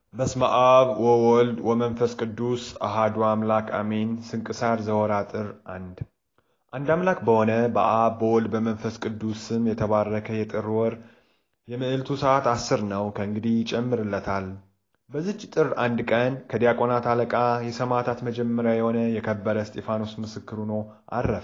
በስመ አብ ወወልድ ወመንፈስ ቅዱስ አሃዱ አምላክ አሜን። ስንክሳር ዘወርኃ ጥር አንድ አንድ አምላክ በሆነ በአብ በወልድ በመንፈስ ቅዱስ ስም የተባረከ የጥር ወር የምዕልቱ ሰዓት አስር ነው። ከእንግዲህ ይጨምርለታል። በዚች ጥር አንድ ቀን ከዲያቆናት አለቃ የሰማዕታት መጀመሪያ የሆነ የከበረ እስጢፋኖስ ምስክር ሆኖ አረፈ።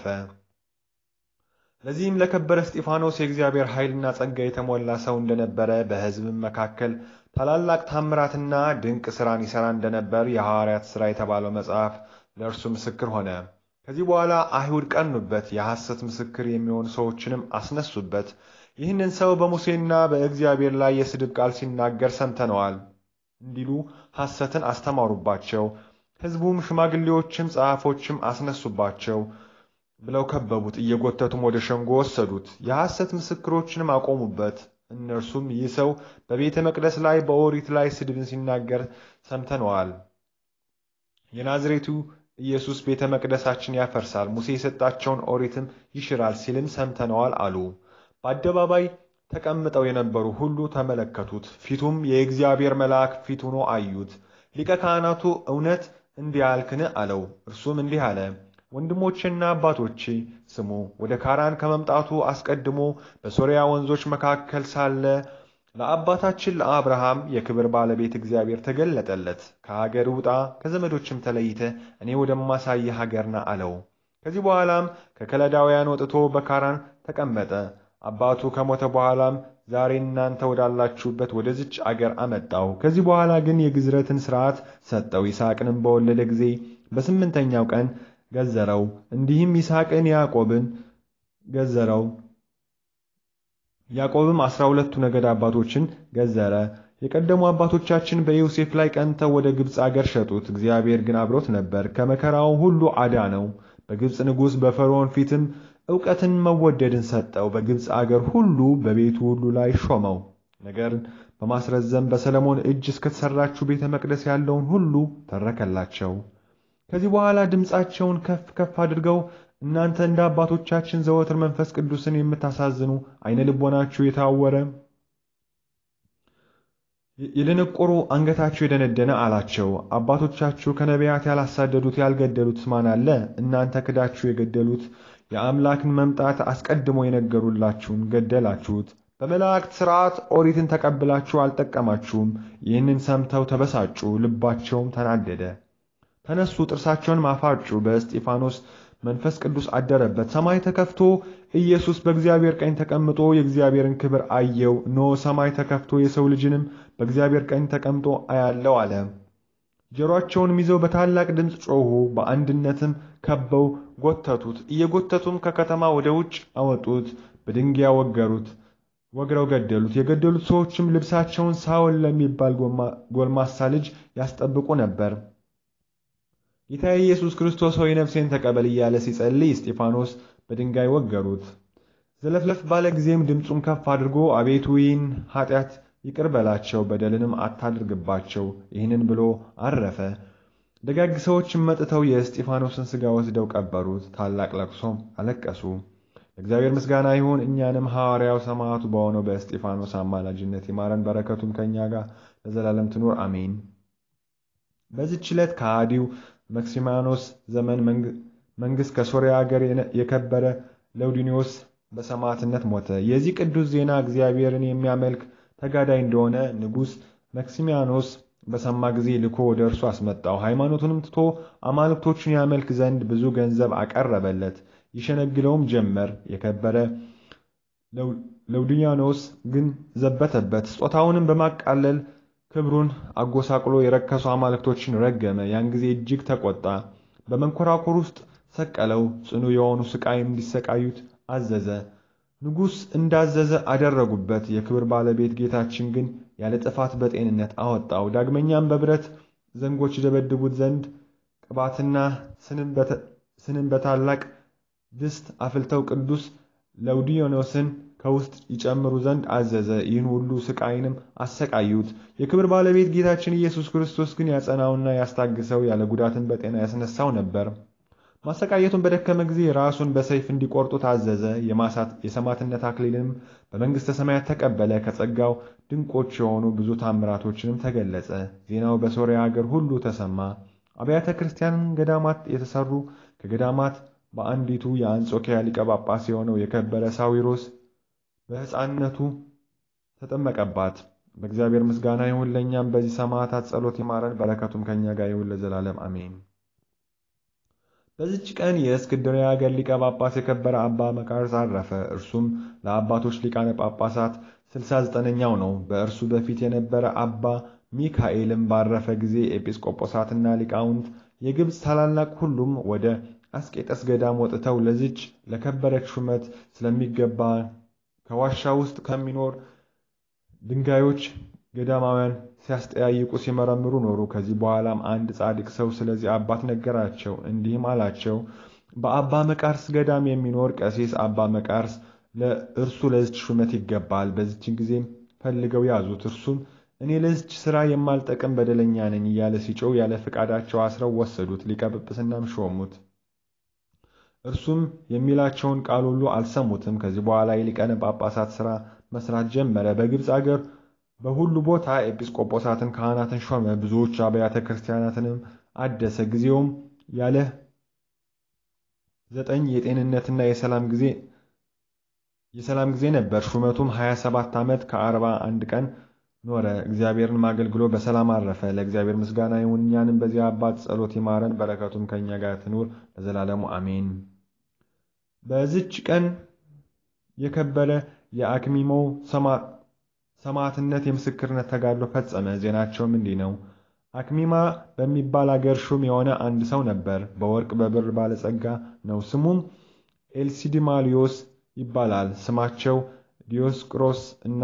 ለዚህም ለከበረ እስጢፋኖስ የእግዚአብሔር ኃይልና ጸጋ የተሞላ ሰው እንደነበረ በሕዝብም መካከል ታላላቅ ታምራትና ድንቅ ሥራን ይሠራ እንደነበር የሐዋርያት ሥራ የተባለው መጽሐፍ ለእርሱ ምስክር ሆነ። ከዚህ በኋላ አይሁድ ቀኑበት፣ የሐሰት ምስክር የሚሆኑ ሰዎችንም አስነሱበት። ይህንን ሰው በሙሴና በእግዚአብሔር ላይ የስድብ ቃል ሲናገር ሰምተነዋል እንዲሉ ሐሰትን አስተማሩባቸው። ሕዝቡም ሽማግሌዎችም ጸሐፎችም አስነሱባቸው ብለው ከበቡት፣ እየጎተቱም ወደ ሸንጎ ወሰዱት። የሐሰት ምስክሮችንም አቆሙበት። እነርሱም ይህ ሰው በቤተ መቅደስ ላይ በኦሪት ላይ ስድብን ሲናገር ሰምተነዋል። የናዝሬቱ ኢየሱስ ቤተ መቅደሳችን ያፈርሳል፣ ሙሴ የሰጣቸውን ኦሪትም ይሽራል ሲልም ሰምተነዋል አሉ። በአደባባይ ተቀምጠው የነበሩ ሁሉ ተመለከቱት። ፊቱም የእግዚአብሔር መልአክ ፊት ሆኖ አዩት። ሊቀ ካህናቱ እውነት እንዲህ አልክን? አለው። እርሱም እንዲህ አለ ወንድሞቼና አባቶቼ ስሙ። ወደ ካራን ከመምጣቱ አስቀድሞ በሶርያ ወንዞች መካከል ሳለ ለአባታችን ለአብርሃም የክብር ባለቤት እግዚአብሔር ተገለጠለት። ከሀገር ውጣ፣ ከዘመዶችም ተለይተ እኔ ወደማሳይህ ሀገር ና አለው። ከዚህ በኋላም ከከለዳውያን ወጥቶ በካራን ተቀመጠ። አባቱ ከሞተ በኋላም ዛሬ እናንተ ወዳላችሁበት ወደዚች አገር አመጣው። ከዚህ በኋላ ግን የግዝረትን ሥርዓት ሰጠው። ይስሐቅንም በወለደ ጊዜ በስምንተኛው ቀን ገዘረው። እንዲህም ይስሐቅን ያዕቆብን ገዘረው። ያዕቆብም አስራ ሁለቱ ነገድ አባቶችን ገዘረ። የቀደሙ አባቶቻችን በዮሴፍ ላይ ቀንተው ወደ ግብፅ አገር ሸጡት። እግዚአብሔር ግን አብሮት ነበር፣ ከመከራው ሁሉ አዳነው። በግብፅ ንጉሥ በፈርዖን ፊትም ዕውቀትን መወደድን ሰጠው። በግብፅ አገር ሁሉ በቤቱ ሁሉ ላይ ሾመው። ነገርን በማስረዘም በሰለሞን እጅ እስከተሠራችው ቤተ መቅደስ ያለውን ሁሉ ተረከላቸው። ከዚህ በኋላ ድምፃቸውን ከፍ ከፍ አድርገው እናንተ እንደ አባቶቻችን ዘወትር መንፈስ ቅዱስን የምታሳዝኑ ዓይነ ልቦናችሁ የታወረ የደነቆሩ አንገታችሁ የደነደነ አላቸው። አባቶቻችሁ ከነቢያት ያላሳደዱት ያልገደሉት ማን አለ? እናንተ ክዳችሁ የገደሉት የአምላክን መምጣት አስቀድሞ የነገሩላችሁን ገደላችሁት። በመላእክት ሥርዓት ኦሪትን ተቀብላችሁ አልጠቀማችሁም። ይህንን ሰምተው ተበሳጩ፣ ልባቸውም ተናደደ። ተነሱ፣ ጥርሳቸውን ማፋጩ። በእስጢፋኖስ መንፈስ ቅዱስ አደረበት። ሰማይ ተከፍቶ ኢየሱስ በእግዚአብሔር ቀኝ ተቀምጦ የእግዚአብሔርን ክብር አየው። እነሆ ሰማይ ተከፍቶ የሰው ልጅንም በእግዚአብሔር ቀኝ ተቀምጦ አያለው አለ። ጆሮአቸውንም ይዘው በታላቅ ድምፅ ጮኹ። በአንድነትም ከበው ጎተቱት። እየጎተቱም ከከተማ ወደ ውጭ አወጡት። በድንጋይ ወገሩት፣ ወግረው ገደሉት። የገደሉት ሰዎችም ልብሳቸውን ሳውል ለሚባል ጎልማሳ ልጅ ያስጠብቁ ነበር። ጌታ ኢየሱስ ክርስቶስ ሆይ ነፍሴን ተቀበል እያለ ሲጸልይ እስጢፋኖስ በድንጋይ ወገሩት። ዘለፍለፍ ባለ ጊዜም ድምፁን ከፍ አድርጎ አቤቱ ይህን ኃጢአት ይቅር በላቸው፣ በደልንም አታድርግባቸው፣ ይህንን ብሎ አረፈ። ደጋግ ሰዎችም መጥተው የእስጢፋኖስን ሥጋ ወስደው ቀበሩት። ታላቅ ለቅሶም አለቀሱ። ለእግዚአብሔር ምስጋና ይሁን። እኛንም ሐዋርያው ሰማዕቱ በሆነው በእስጢፋኖስ አማላጅነት ይማረን፣ በረከቱም ከእኛ ጋር ለዘላለም ትኑር አሜን። በዚህች ዕለት ከሃዲው መክሲማኖስ ዘመን መንግሥት ከሶርያ አገር የከበረ ለውዲኒዮስ በሰማዕትነት ሞተ። የዚህ ቅዱስ ዜና እግዚአብሔርን የሚያመልክ ተጋዳይ እንደሆነ ንጉሥ መክሲሚያኖስ በሰማ ጊዜ ልኮ ወደ እርሱ አስመጣው። ሃይማኖቱንም ትቶ አማልክቶቹን ያመልክ ዘንድ ብዙ ገንዘብ አቀረበለት። ይሸነግለውም ጀመር። የከበረ ለውዲያኖስ ግን ዘበተበት። ስጦታውንም በማቃለል ክብሩን አጎሳቅሎ የረከሱ አማልክቶችን ረገመ። ያን ጊዜ እጅግ ተቆጣ። በመንኮራኩር ውስጥ ሰቀለው። ጽኑ የሆኑ ስቃይም እንዲሰቃዩት አዘዘ። ንጉሥ እንዳዘዘ አደረጉበት። የክብር ባለቤት ጌታችን ግን ያለ ጥፋት በጤንነት አወጣው። ዳግመኛም በብረት ዘንጎች ይደበድቡት ዘንድ ቅባትና ስንም በታላቅ ድስት አፍልተው ቅዱስ ለውዲዮኖስን ከውስጥ ይጨምሩ ዘንድ አዘዘ። ይህን ሁሉ ስቃይንም አሰቃዩት። የክብር ባለቤት ጌታችን ኢየሱስ ክርስቶስ ግን ያጸናውና ያስታግሰው ያለ ጉዳትን በጤና ያስነሳው ነበር። ማሰቃየቱን በደከመ ጊዜ ራሱን በሰይፍ እንዲቆርጡ ታዘዘ። የሰማዕትነት አክሊልንም በመንግሥተ ሰማያት ተቀበለ። ከጸጋው ድንቆች የሆኑ ብዙ ታምራቶችንም ተገለጸ። ዜናው በሶርያ አገር ሁሉ ተሰማ። አብያተ ክርስቲያን ገዳማት የተሰሩ ከገዳማት በአንዲቱ የአንጾኪያ ሊቀ ጳጳስ የሆነው የከበረ ሳዊሮስ በሕፃንነቱ ተጠመቀባት። በእግዚአብሔር ምስጋና ይሁን፣ ለእኛም በዚህ ሰማዕታት ጸሎት ይማረን፣ በረከቱም ከእኛ ጋር ይሁን ለዘላለም አሜን። በዚች ቀን የእስክንድርያ አገር ሊቀ ጳጳስ የከበረ አባ መቃርስ አረፈ። እርሱም ለአባቶች ሊቃነ ጳጳሳት ስልሳ ዘጠነኛው ነው። በእርሱ በፊት የነበረ አባ ሚካኤልም ባረፈ ጊዜ ኤጲስቆጶሳትና ሊቃውንት የግብፅ ታላላቅ ሁሉም ወደ አስቄጠስ ገዳም ወጥተው ለዚች ለከበረች ሹመት ስለሚገባ ከዋሻ ውስጥ ከሚኖር ድንጋዮች ገዳማውያን ሲያስጠያይቁ ሲመረምሩ ኖሩ። ከዚህ በኋላም አንድ ጻድቅ ሰው ስለዚህ አባት ነገራቸው። እንዲህም አላቸው፣ በአባ መቃርስ ገዳም የሚኖር ቀሲስ አባ መቃርስ ለእርሱ ለዚች ሹመት ይገባል። በዚችን ጊዜም ፈልገው ያዙት። እርሱም እኔ ለዚች ሥራ የማልጠቅም በደለኛ ነኝ እያለ ሲጮው ያለ ፈቃዳቸው አስረው ወሰዱት። ሊቀ ጵጵስናም ሾሙት። እርሱም የሚላቸውን ቃል ሁሉ አልሰሙትም። ከዚህ በኋላ የሊቃነ ጳጳሳት ሥራ መስራት ጀመረ። በግብፅ አገር በሁሉ ቦታ ኤጲስቆጶሳትን፣ ካህናትን ሾመ። ብዙዎች አብያተ ክርስቲያናትንም አደሰ። ጊዜውም ያለ ዘጠኝ የጤንነትና የሰላም ጊዜ የሰላም ጊዜ ነበር። ሹመቱም 27 ዓመት ከአርባ አንድ ቀን ኖረ። እግዚአብሔርን አገልግሎ በሰላም አረፈ። ለእግዚአብሔር ምስጋና ይሁን፣ እኛንም በዚህ አባት ጸሎት ይማረን፣ በረከቱም ከእኛ ጋር ትኑር ለዘላለሙ አሜን። በዚች ቀን የከበረ የአክሚሞው ሰማዕትነት የምስክርነት ተጋድሎ ፈጸመ። ዜናቸውም እንዲህ ነው። አክሚማ በሚባል አገር ሹም የሆነ አንድ ሰው ነበር። በወርቅ በብር ባለጸጋ ነው። ስሙም ኤልሲዲማሊዮስ ይባላል። ስማቸው ዲዮስቅሮስ እና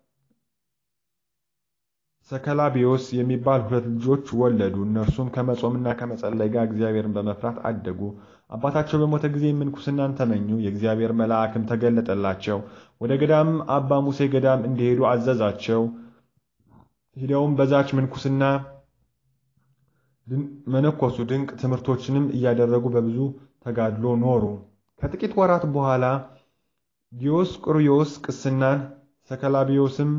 ሰከላቢዮስ የሚባል ሁለት ልጆች ወለዱ። እነርሱም ከመጾምና ከመጸለይ ጋር እግዚአብሔርን በመፍራት አደጉ። አባታቸው በሞተ ጊዜ ምንኩስናን ተመኙ። የእግዚአብሔር መልአክም ተገለጠላቸው። ወደ ገዳም አባ ሙሴ ገዳም እንዲሄዱ አዘዛቸው። ሂደውም በዛች ምንኩስና መነኮሱ። ድንቅ ትምህርቶችንም እያደረጉ በብዙ ተጋድሎ ኖሩ። ከጥቂት ወራት በኋላ ዲዮስቆሮስ ቅስናን፣ ሰከላቢዮስም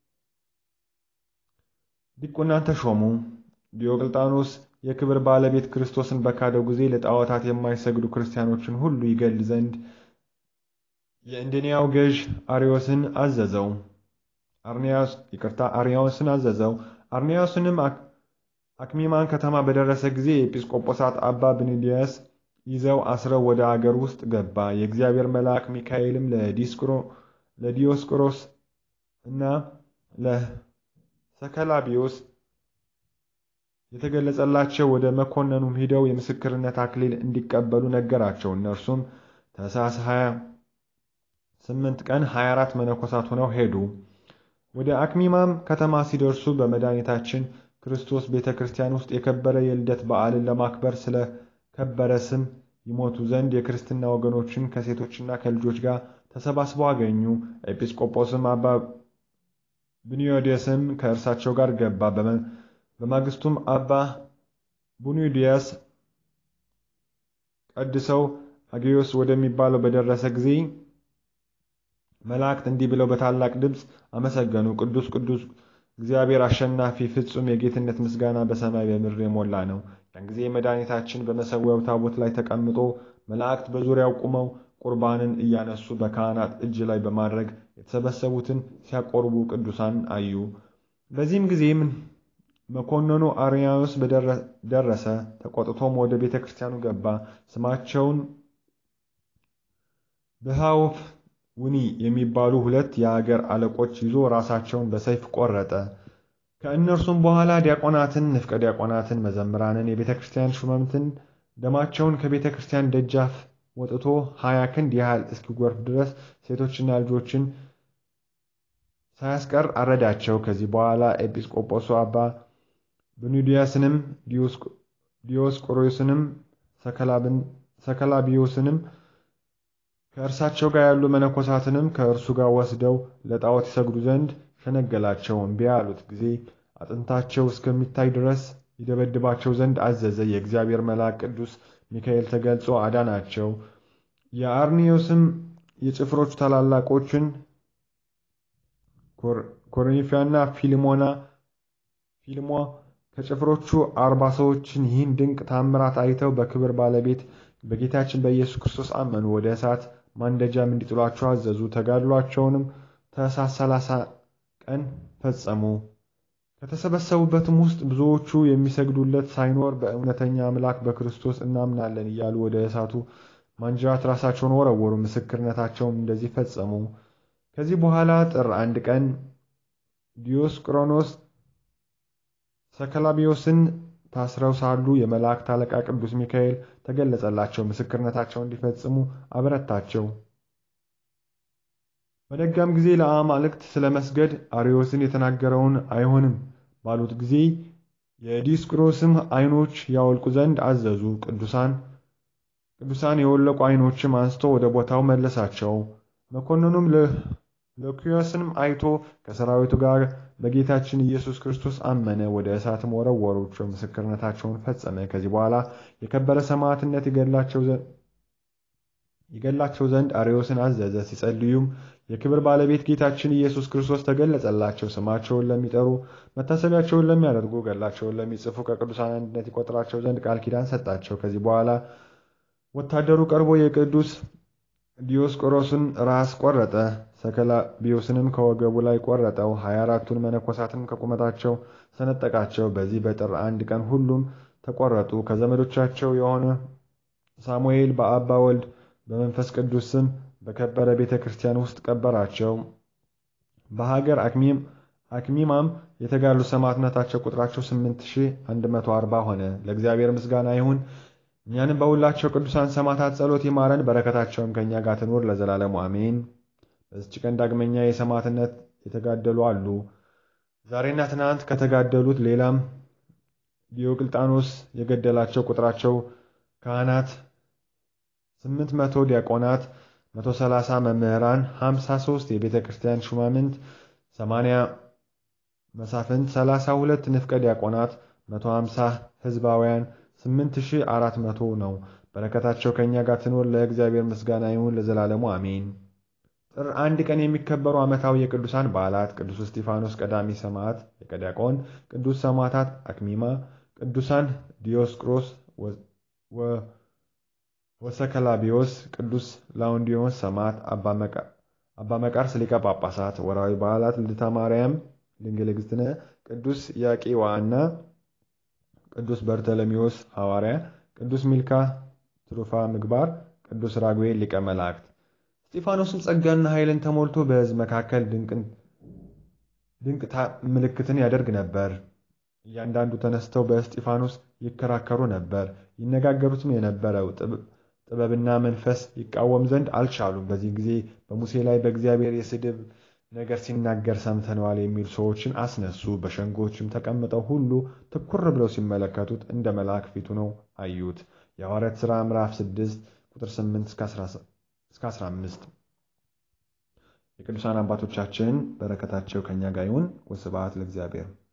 ዲቁናን ተሾሙ። ዲዮቅልጣኖስ የክብር ባለቤት ክርስቶስን በካደው ጊዜ ለጣዖታት የማይሰግዱ ክርስቲያኖችን ሁሉ ይገል ዘንድ የእንድንያው ገዥ አርዮስን አዘዘው። አርኒያስ ይቅርታ አርያዎስን አዘዘው። አርኒያስንም አክሚማን ከተማ በደረሰ ጊዜ የኤጲስቆጶሳት አባ ብንዲያስ ይዘው አስረው ወደ አገር ውስጥ ገባ። የእግዚአብሔር መልአክ ሚካኤልም ለዲዮስቆሮስ እና ለሰከላቢዮስ የተገለጸላቸው ወደ መኮንኑም ሂደው የምስክርነት አክሊል እንዲቀበሉ ነገራቸው። እነርሱም ታኅሳስ 28 ቀን 24 መነኮሳት ሆነው ሄዱ። ወደ አክሚማም ከተማ ሲደርሱ በመድኃኒታችን ክርስቶስ ቤተ ክርስቲያን ውስጥ የከበረ የልደት በዓልን ለማክበር ስለ ከበረ ስም ይሞቱ ዘንድ የክርስትና ወገኖችን ከሴቶችና ከልጆች ጋር ተሰባስበው አገኙ። ኤጲስቆጶስም አባ ብኒዮዴስም ከእርሳቸው ጋር ገባ። በማግስቱም አባ ቡኒዲያስ ቀድሰው አጌዮስ ወደሚባለው በደረሰ ጊዜ መላእክት እንዲህ ብለው በታላቅ ድምፅ አመሰገኑ። ቅዱስ ቅዱስ እግዚአብሔር አሸናፊ ፍጹም የጌትነት ምስጋና በሰማይ በምድር የሞላ ነው። ያን ጊዜ መድኃኒታችን በመሰዊያው ታቦት ላይ ተቀምጦ መላእክት በዙሪያው ቁመው ቁርባንን እያነሱ በካህናት እጅ ላይ በማድረግ የተሰበሰቡትን ሲያቆርቡ ቅዱሳን አዩ። በዚህም ጊዜም መኮንኑ አርያኖስ ደረሰ። ተቆጥቶም ወደ ቤተ ክርስቲያኑ ገባ። ስማቸውን ብሃውፍ ውኒ የሚባሉ ሁለት የአገር አለቆች ይዞ ራሳቸውን በሰይፍ ቆረጠ። ከእነርሱም በኋላ ዲያቆናትን፣ ንፍቀ ዲያቆናትን፣ መዘምራንን፣ የቤተ ክርስቲያን ሹመምትን ደማቸውን ከቤተ ክርስቲያን ደጃፍ ወጥቶ ሀያ ክንድ ያህል እስኪጎርፍ ድረስ ሴቶችና ልጆችን ሳያስቀር አረዳቸው። ከዚህ በኋላ ኤጲስቆጶሱ አባ ብኑዲያስንም ዲዮስቆሮስንም ሰከላቢዮስንም ከእርሳቸው ጋር ያሉ መነኮሳትንም ከእርሱ ጋር ወስደው ለጣዖት ይሰግዱ ዘንድ ሸነገላቸው። እምቢ ያሉት ጊዜ አጥንታቸው እስከሚታይ ድረስ ይደበድባቸው ዘንድ አዘዘ። የእግዚአብሔር መልአክ ቅዱስ ሚካኤል ተገልጾ አዳናቸው። የአርኒዮስም የጭፍሮቹ ታላላቆችን ኮርኒፊያና ፊልሞና ፊልሞ ከጭፍሮቹ አርባ ሰዎችን ይህን ድንቅ ታምራት አይተው በክብር ባለቤት በጌታችን በኢየሱስ ክርስቶስ አመኑ። ወደ እሳት ማንደጃም እንዲጥሏቸው አዘዙ። ተጋድሏቸውንም ታኅሳስ ሰላሳ ቀን ፈጸሙ። ከተሰበሰቡበትም ውስጥ ብዙዎቹ የሚሰግዱለት ሳይኖር በእውነተኛ አምላክ በክርስቶስ እናምናለን እያሉ ወደ እሳቱ ማንጀራት ራሳቸውን ወረወሩ። ምስክርነታቸውም እንደዚህ ፈጸሙ። ከዚህ በኋላ ጥር አንድ ቀን ዲዮስቆሮኖስ ሰከላቢዮስን ታስረው ሳሉ የመላእክት አለቃ ቅዱስ ሚካኤል ተገለጸላቸው። ምስክርነታቸውን እንዲፈጽሙ አበረታቸው። በነጋም ጊዜ ለአማልክት ስለ መስገድ አርዮስን የተናገረውን አይሆንም ባሉት ጊዜ የዲዮስቆሮስም ዓይኖች ያወልቁ ዘንድ አዘዙ። ቅዱሳን ቅዱሳን የወለቁ ዓይኖችም አንስቶ ወደ ቦታው መለሳቸው። መኮንኑም ሉኪዮስንም አይቶ ከሰራዊቱ ጋር በጌታችን ኢየሱስ ክርስቶስ አመነ። ወደ እሳትም ወረወሩቸው። ምስክርነታቸውን ፈጸመ። ከዚህ በኋላ የከበረ ሰማዕትነት ይገላቸው ዘንድ አርዮስን አዘዘ። ሲጸልዩም የክብር ባለቤት ጌታችን ኢየሱስ ክርስቶስ ተገለጸላቸው። ስማቸውን ለሚጠሩ መታሰቢያቸውን ለሚያደርጉ ገድላቸውን ለሚጽፉ ከቅዱሳን አንድነት ይቆጥራቸው ዘንድ ቃል ኪዳን ሰጣቸው። ከዚህ በኋላ ወታደሩ ቀርቦ የቅዱስ ዲዮስቆሮስን ራስ ቆረጠ። ሰከላቢዮስንም ከወገቡ ላይ ቆረጠው። ሀያ አራቱን መነኮሳትንም ከቁመታቸው ሰነጠቃቸው። በዚህ በጥር አንድ ቀን ሁሉም ተቆረጡ። ከዘመዶቻቸው የሆነ ሳሙኤል በአባ ወልድ በመንፈስ ቅዱስ ስም በከበረ ቤተ ክርስቲያን ውስጥ ቀበራቸው። በሀገር አክሚማም የተጋሉ ሰማዕትነታቸው ቁጥራቸው 8140 ሆነ። ለእግዚአብሔር ምስጋና ይሁን። እኛንም በሁላቸው ቅዱሳን ሰማዕታት ጸሎት ይማረን፣ በረከታቸውም ከእኛ ጋር ትኑር ለዘላለሙ አሜን። በዚች ቀን ዳግመኛ የሰማዕትነት የተጋደሉ አሉ። ዛሬና ትናንት ከተጋደሉት ሌላም ዲዮቅልጣኖስ የገደላቸው ቁጥራቸው ካህናት ስምንት መቶ ዲያቆናት፣ መቶ ሰላሳ መምህራን፣ ሀምሳ ሦስት የቤተ ክርስቲያን ሹማምንት፣ ሰማንያ መሳፍንት፣ ሰላሳ ሁለት ንፍቀ ዲያቆናት፣ መቶ ሀምሳ ሕዝባውያን ስምንት ሺህ አራት መቶ ነው። በረከታቸው ከእኛ ጋር ትኖር ለእግዚአብሔር ምስጋና ይሁን ለዘላለሙ አሜን። ጥር አንድ ቀን የሚከበሩ ዓመታዊ የቅዱሳን በዓላት ቅዱስ እስጢፋኖስ ቀዳሚ ሰማዕት የቀዲያቆን፣ ቅዱስ ሰማዕታት አክሚማ፣ ቅዱሳን ዲዮስቆሮስ ወሰከላቢዮስ፣ ቅዱስ ላውንዲዮስ ሰማዕት፣ አባ መቃርስ ሊቀ ጳጳሳት። ወርሃዊ በዓላት ልደታ ማርያም ድንግል እግዝእትነ፣ ቅዱስ ያቄዋና ቅዱስ በርተሎሜዎስ ሐዋርያ፣ ቅዱስ ሚልካ ትሩፋ ምግባር፣ ቅዱስ ራጉኤል ሊቀ መላእክት። እስጢፋኖስም ጸጋና ኃይልን ተሞልቶ በሕዝብ መካከል ድንቅ ምልክትን ያደርግ ነበር። እያንዳንዱ ተነስተው በእስጢፋኖስ ይከራከሩ ነበር። ይነጋገሩትም የነበረው ጥበብና መንፈስ ይቃወም ዘንድ አልቻሉም። በዚህ ጊዜ በሙሴ ላይ በእግዚአብሔር የስድብ ነገር ሲናገር ሰምተነዋል የሚሉ ሰዎችን አስነሱ። በሸንጎችም ተቀምጠው ሁሉ ትኩር ብለው ሲመለከቱት እንደ መልአክ ፊቱ ነው አዩት። የሐዋርያት ሥራ ምዕራፍ 6 ቁጥር 8 እስከ 15። የቅዱሳን አባቶቻችን በረከታቸው ከእኛ ጋር ይሁን። ወስብሐት ለእግዚአብሔር።